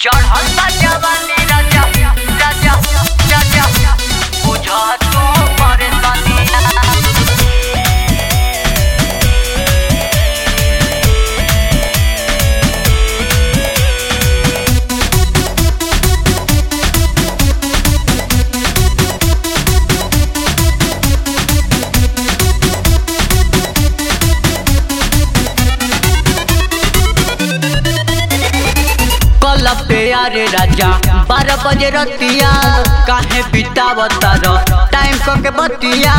चढ़ल बा जवानी राजा राजा राजा बुझा तू परेशानिया कल पे यारे राजा बारह बजे रतिया काहे बितावता रो टाइम को के बतिया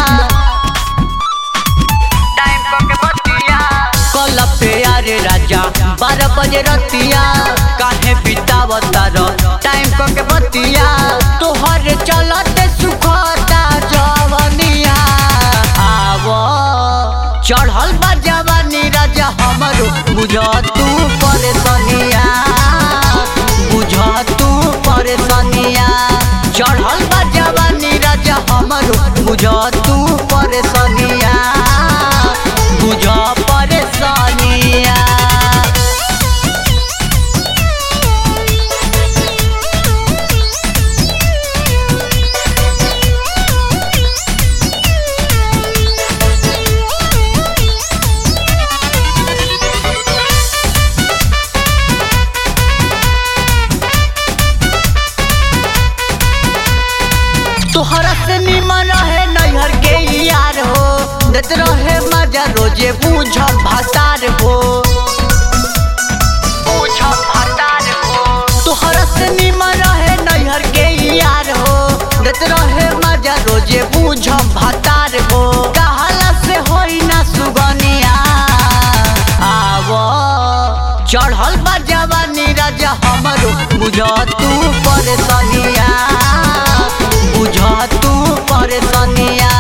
टाइम को के बतिया कल पे यारे राजा बारह बजे रतिया काहे बितावता रो टाइम को के बतिया तोहर चलते सुखता जवनिया आवो चढ़ल बा जवानी राजा हमरो बुझ तू परेशानिया बुझ तू परेशानिया चढ़ल बा जवानी राजा हमरो बुझ तू परेशानिया बुझ परेशानिया तोहरा से निमन रहे नैहर के यार हो देत रहे मजा रोजे बूझ भातार हो बूझ भातार हो तोहरा से निमन रहे नैहर के यार हो देत रहे मजा रोजे बूझ भातार हो कहाला से होई ना सुगनिया आवो चढ़ल बा जवानी राजा हमरो बुझ तू परेशानिया बुझ तू परेशानिया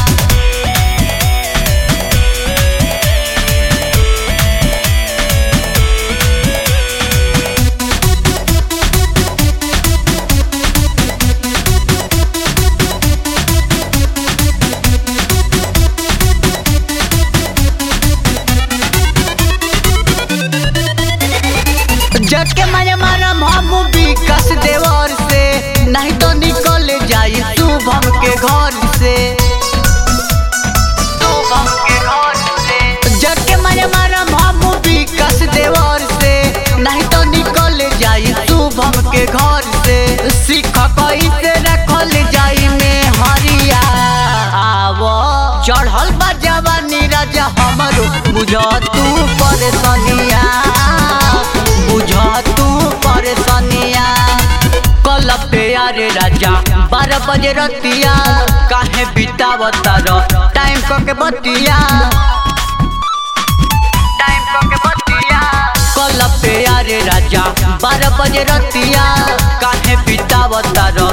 जग के मारे मारम हम विकास देवर से नहीं तो निकल जाई शुभम के घर से शुभम के घर से जग के मारे मारम हम विकास देवर से नहीं तो निकल जाई शुभम के घर से सीख कैसे रखल जाई में हरिया आवो चढ़ल बा जवानी राजा हमरो बुझ तू परेशानिया बुझ तू परेशानिया कल पे यारे राजा बारह बजे रतिया काहे बितावता रो टाइम को के बतिया टाइम को के बतिया कल पे यारे राजा बारह बजे रतिया काहे बितावता रो